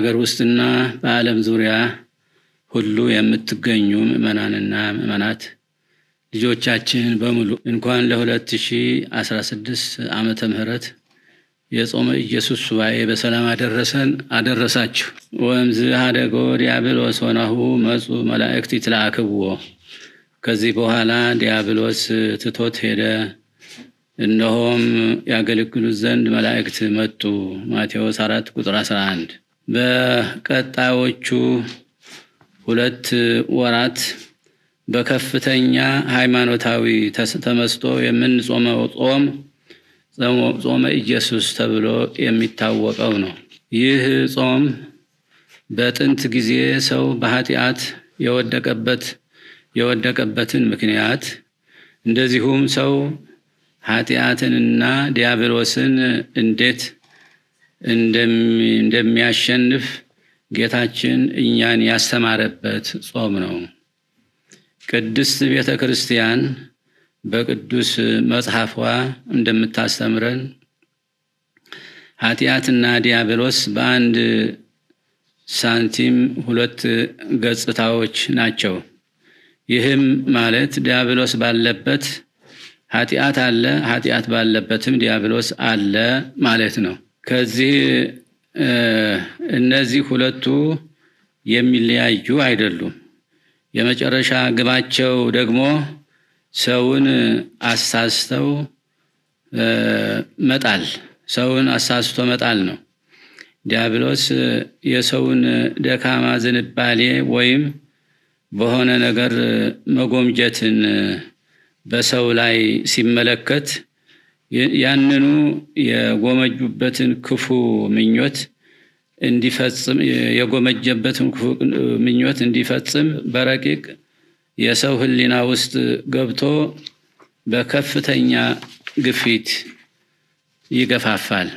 በሀገር ውስጥና በዓለም ዙሪያ ሁሉ የምትገኙ ምዕመናንና ምዕመናት ልጆቻችን በሙሉ እንኳን ለ2016 ዓመተ ምህረት የጾመ ኢየሱስ ሱባኤ በሰላም አደረሰን አደረሳችሁ። ወእምዝ ሀደጎ ዲያብሎስ ሆናሁ መጹ መላእክት ይትለአክብዎ። ከዚህ በኋላ ዲያብሎስ ትቶት ሄደ፣ እነሆም ያገለግሉት ዘንድ መላእክት መጡ። ማቴዎስ አራት ቁጥር 11 በቀጣዮቹ ሁለት ወራት በከፍተኛ ሃይማኖታዊ ተመስጦ የምንጾመው ጾም ጾመ ኢየሱስ ተብሎ የሚታወቀው ነው። ይህ ጾም በጥንት ጊዜ ሰው በኃጢአት የወደቀበት የወደቀበትን ምክንያት እንደዚሁም ሰው ኃጢአትንና ዲያብሎስን እንዴት እንደሚያሸንፍ ጌታችን እኛን ያስተማረበት ጾም ነው። ቅድስት ቤተ ክርስቲያን በቅዱስ መጽሐፏ እንደምታስተምረን ኃጢአትና ዲያብሎስ በአንድ ሳንቲም ሁለት ገጽታዎች ናቸው። ይህም ማለት ዲያብሎስ ባለበት ኃጢአት አለ፣ ኃጢአት ባለበትም ዲያብሎስ አለ ማለት ነው። ከዚህ እነዚህ ሁለቱ የሚለያዩ አይደሉም። የመጨረሻ ግባቸው ደግሞ ሰውን አሳስተው መጣል ሰውን አሳስቶ መጣል ነው። ዲያብሎስ የሰውን ደካማ ዝንባሌ ወይም በሆነ ነገር መጎምጀትን በሰው ላይ ሲመለከት ያንኑ የጎመጁበትን ክፉ ምኞት እንዲፈጽም የጎመጀበትን ክፉ ምኞት እንዲፈጽም በረቂቅ የሰው ሕሊና ውስጥ ገብቶ በከፍተኛ ግፊት ይገፋፋል።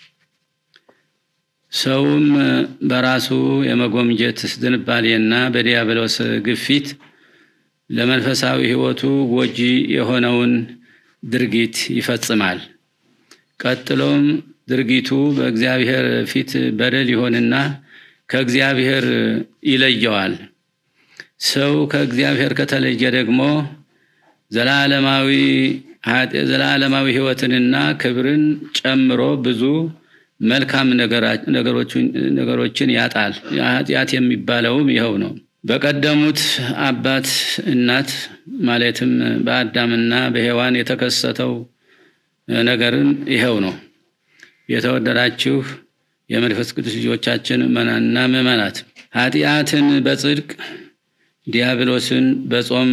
ሰውም በራሱ የመጎምጀት ዝንባሌና በዲያብሎስ ግፊት ለመንፈሳዊ ሕይወቱ ጎጂ የሆነውን ድርጊት ይፈጽማል። ቀጥሎም ድርጊቱ በእግዚአብሔር ፊት በደል ይሆንና ከእግዚአብሔር ይለየዋል። ሰው ከእግዚአብሔር ከተለየ ደግሞ ዘላለማዊ ዘላለማዊ ሕይወትንና ክብርን ጨምሮ ብዙ መልካም ነገሮችን ያጣል። ኃጢአት የሚባለውም ይኸው ነው። በቀደሙት አባት እናት ማለትም በአዳምና በሔዋን የተከሰተው ነገርም ይኸው ነው። የተወደዳችሁ የመንፈስ ቅዱስ ልጆቻችን ምዕመናንና ምዕመናት ኃጢአትን በጽድቅ ዲያብሎስን በጾም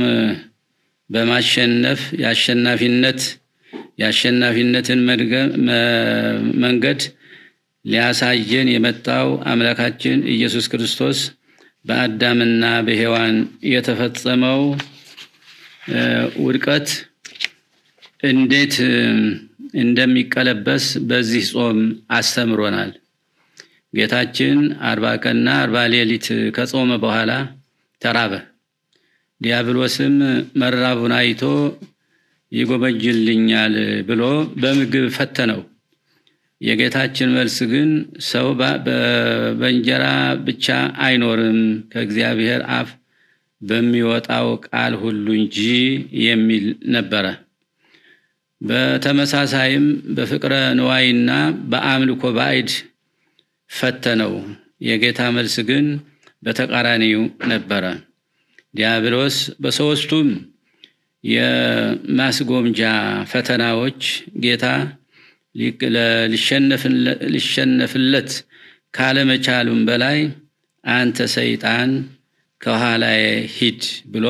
በማሸነፍ የአሸናፊነት የአሸናፊነትን መንገድ ሊያሳየን የመጣው አምላካችን ኢየሱስ ክርስቶስ በአዳምና በሔዋን የተፈጸመው ውድቀት እንዴት እንደሚቀለበስ በዚህ ጾም አስተምሮናል። ጌታችን አርባ ቀንና አርባ ሌሊት ከጾመ በኋላ ተራበ። ዲያብሎስም መራቡን አይቶ ይጎመጅልኛል ብሎ በምግብ ፈተነው። የጌታችን መልስ ግን ሰው በእንጀራ ብቻ አይኖርም ከእግዚአብሔር አፍ በሚወጣው ቃል ሁሉ እንጂ የሚል ነበረ። በተመሳሳይም በፍቅረ ንዋይና በአምልኮ ባዕድ ፈተነው። የጌታ መልስ ግን በተቃራኒው ነበረ። ዲያብሎስ በሦስቱም የማስጎምጃ ፈተናዎች ጌታ ሊሸነፍለት ካለመቻሉም በላይ አንተ ሰይጣን ከኋላዬ ሂድ ብሎ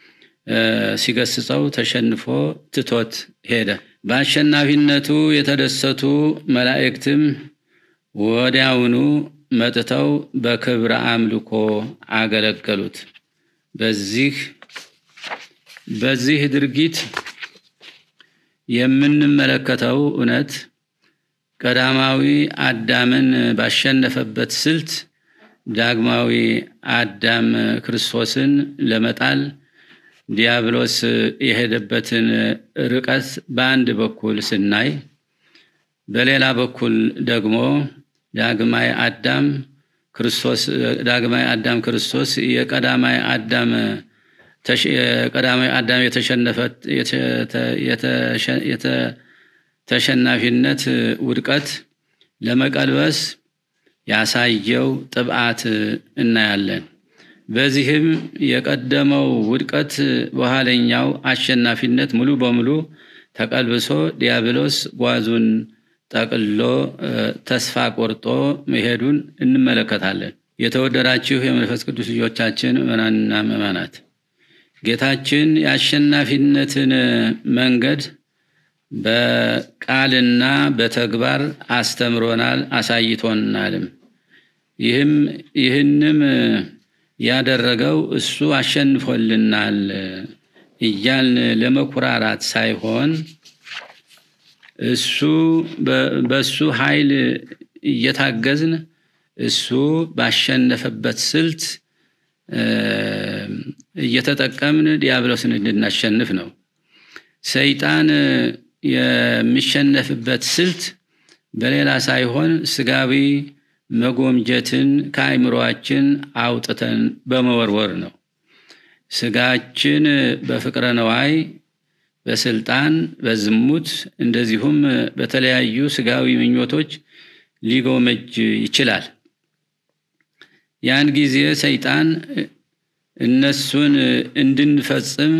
ሲገስጸው ተሸንፎ ትቶት ሄደ። በአሸናፊነቱ የተደሰቱ መላእክትም ወዲያውኑ መጥተው በክብረ አምልኮ አገለገሉት። በዚህ በዚህ ድርጊት የምንመለከተው እውነት ቀዳማዊ አዳምን ባሸነፈበት ስልት ዳግማዊ አዳም ክርስቶስን ለመጣል ዲያብሎስ የሄደበትን ርቀት በአንድ በኩል ስናይ፣ በሌላ በኩል ደግሞ ዳግማዊ አዳም ክርስቶስ ዳግማዊ አዳም ክርስቶስ የቀዳማዊ አዳም የቀዳማዊ አዳም የተሸናፊነት ውድቀት ለመቀልበስ ያሳየው ጥብዓት እናያለን። በዚህም የቀደመው ውድቀት በኋለኛው አሸናፊነት ሙሉ በሙሉ ተቀልብሶ ዲያብሎስ ጓዙን ጠቅሎ ተስፋ ቆርጦ መሄዱን እንመለከታለን። የተወደዳችሁ የመንፈስ ቅዱስ ልጆቻችን ምዕመናንና ምዕመናት ጌታችን የአሸናፊነትን መንገድ በቃልና በተግባር አስተምሮናል፣ አሳይቶናልም። ይህም ይህንም ያደረገው እሱ አሸንፎልናል እያልን ለመኩራራት ሳይሆን እሱ በእሱ ኃይል እየታገዝን እሱ ባሸነፈበት ስልት እየተጠቀምን ዲያብሎስን እንድናሸንፍ ነው። ሰይጣን የሚሸነፍበት ስልት በሌላ ሳይሆን ስጋዊ መጎምጀትን ከአይምሮአችን አውጥተን በመወርወር ነው። ስጋችን በፍቅረ ነዋይ፣ በስልጣን፣ በዝሙት እንደዚሁም በተለያዩ ስጋዊ ምኞቶች ሊጎመጅ ይችላል። ያን ጊዜ ሰይጣን እነሱን እንድንፈጽም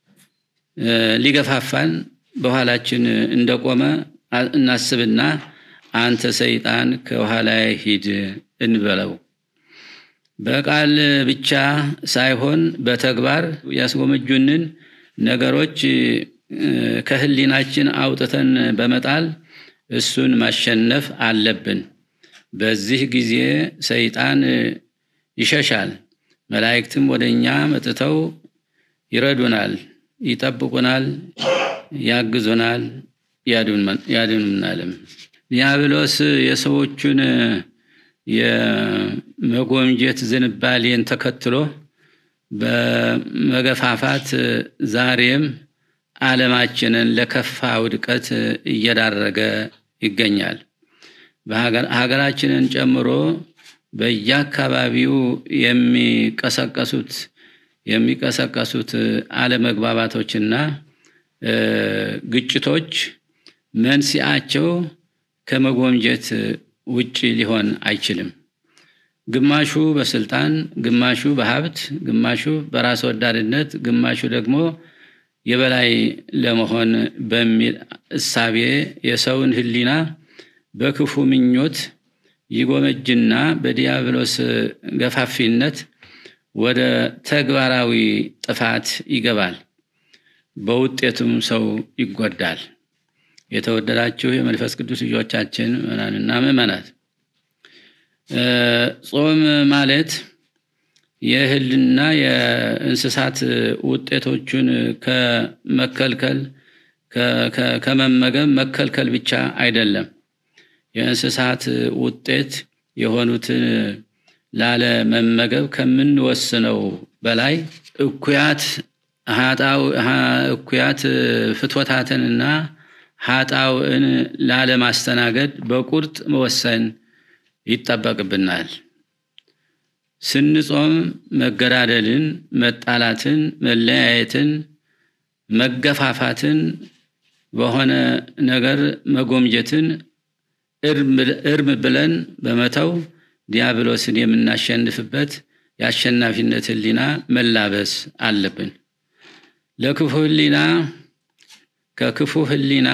ሊገፋፋን በኋላችን እንደቆመ እናስብና አንተ ሰይጣን ከኋላ ሂድ እንበለው። በቃል ብቻ ሳይሆን በተግባር ያስጎመጁንን ነገሮች ከህሊናችን አውጥተን በመጣል እሱን ማሸነፍ አለብን። በዚህ ጊዜ ሰይጣን ይሸሻል። መላእክትም ወደ እኛ መጥተው ይረዱናል፣ ይጠብቁናል፣ ያግዙናል፣ ያድኑናልም። ዲያብሎስ የሰዎቹን የመጎምጀት ዝንባሌን ተከትሎ በመገፋፋት ዛሬም ዓለማችንን ለከፋ ውድቀት እየዳረገ ይገኛል። ሀገራችንን ጨምሮ በየአካባቢው የሚቀሰቀሱት የሚቀሰቀሱት አለመግባባቶችና ግጭቶች መንስኤያቸው ከመጎምጀት ውጭ ሊሆን አይችልም። ግማሹ በስልጣን፣ ግማሹ በሀብት፣ ግማሹ በራስ ወዳድነት፣ ግማሹ ደግሞ የበላይ ለመሆን በሚል እሳቤ የሰውን ሕሊና በክፉ ምኞት ይጎመጅና በዲያብሎስ ገፋፊነት ወደ ተግባራዊ ጥፋት ይገባል። በውጤቱም ሰው ይጎዳል። የተወደዳችሁ የመንፈስ ቅዱስ ልጆቻችን ምዕመናንና ምዕመናት ጾም ማለት የእህልና የእንስሳት ውጤቶቹን ከመከልከል ከመመገብ መከልከል ብቻ አይደለም። የእንስሳት ውጤት የሆኑትን ላለመመገብ ከምንወስነው በላይ እኩያት እኩያት ፍትወታትንና ሀጣውዕን ላለማስተናገድ በቁርጥ መወሰን ይጠበቅብናል። ስንጾም መገዳደልን፣ መጣላትን፣ መለያየትን፣ መገፋፋትን፣ በሆነ ነገር መጎምጀትን እርም ብለን በመተው ዲያብሎስን የምናሸንፍበት የአሸናፊነት ሕሊና መላበስ አለብን። ለክፉ ሕሊና ከክፉ ሕሊና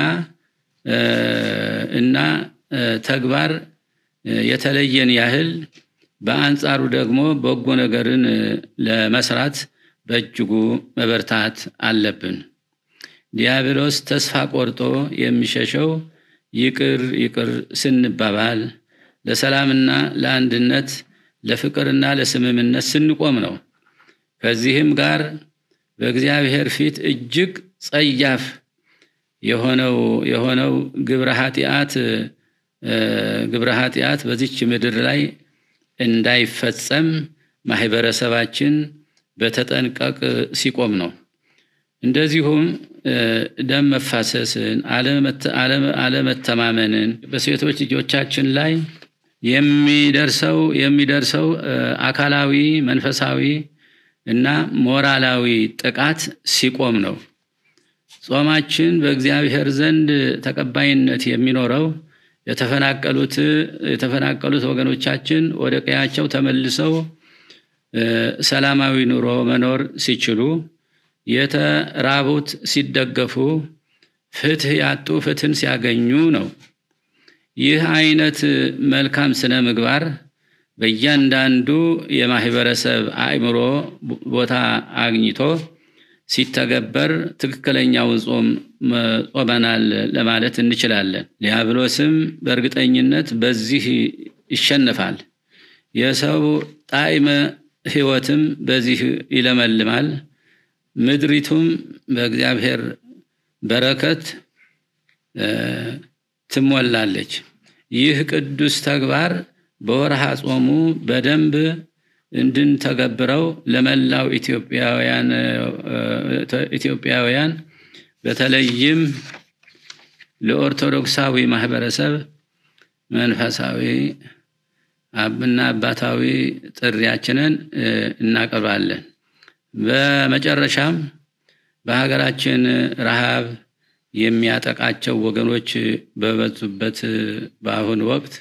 እና ተግባር የተለየን ያህል በአንጻሩ ደግሞ በጎ ነገርን ለመስራት በእጅጉ መበርታት አለብን። ዲያብሎስ ተስፋ ቆርጦ የሚሸሸው ይቅር ይቅር ስንባባል፣ ለሰላምና ለአንድነት፣ ለፍቅርና ለስምምነት ስንቆም ነው። ከዚህም ጋር በእግዚአብሔር ፊት እጅግ ጸያፍ የሆነው የሆነው ግብረ ኃጢአት ግብረ ኃጢአት በዚች ምድር ላይ እንዳይፈጸም ማህበረሰባችን በተጠንቀቅ ሲቆም ነው። እንደዚሁም ደም መፋሰስን፣ አለመተማመንን፣ በሴቶች ልጆቻችን ላይ የሚደርሰው የሚደርሰው አካላዊ፣ መንፈሳዊ እና ሞራላዊ ጥቃት ሲቆም ነው። ጾማችን በእግዚአብሔር ዘንድ ተቀባይነት የሚኖረው የተፈናቀሉት የተፈናቀሉት ወገኖቻችን ወደ ቀያቸው ተመልሰው ሰላማዊ ኑሮ መኖር ሲችሉ፣ የተራቡት ሲደገፉ፣ ፍትህ ያጡ ፍትህን ሲያገኙ ነው። ይህ አይነት መልካም ስነ ምግባር በእያንዳንዱ የማህበረሰብ አእምሮ ቦታ አግኝቶ ሲተገበር ትክክለኛውን ጾም ጾመናል ለማለት እንችላለን። ዲያብሎስም በእርግጠኝነት በዚህ ይሸነፋል። የሰው ጣዕመ ሕይወትም በዚህ ይለመልማል። ምድሪቱም በእግዚአብሔር በረከት ትሞላለች። ይህ ቅዱስ ተግባር በወርሃ ጾሙ በደንብ እንድንተገብረው ለመላው ኢትዮጵያውያን በተለይም ለኦርቶዶክሳዊ ማህበረሰብ መንፈሳዊ እና አባታዊ ጥሪያችንን እናቀርባለን። በመጨረሻም በሀገራችን ረሃብ የሚያጠቃቸው ወገኖች በበዙበት በአሁኑ ወቅት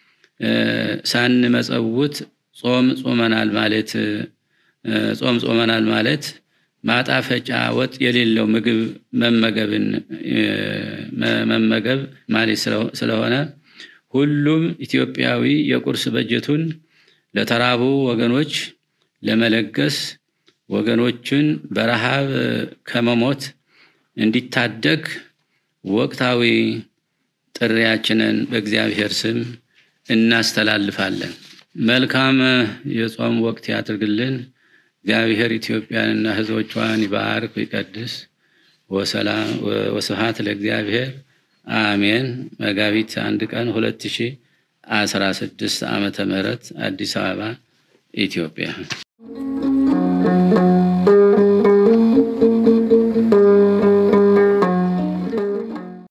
ሳንመጸውት ጾም ጾመናል ማለት ጾም ጾመናል ማለት ማጣፈጫ ወጥ የሌለው ምግብ መመገብን መመገብ ማለት ስለሆነ ሁሉም ኢትዮጵያዊ የቁርስ በጀቱን ለተራቡ ወገኖች ለመለገስ ወገኖችን በረሃብ ከመሞት እንዲታደግ ወቅታዊ ጥሪያችንን በእግዚአብሔር ስም እናስተላልፋለን። መልካም የጾም ወቅት ያድርግልን። እግዚአብሔር ኢትዮጵያንና ሕዝቦቿን ይባርክ ይቀድስ። ወስብሐት ለእግዚአብሔር አሜን። መጋቢት አንድ ቀን ሁለት ሺህ አስራ ስድስት ዓመተ ምህረት አዲስ አበባ ኢትዮጵያ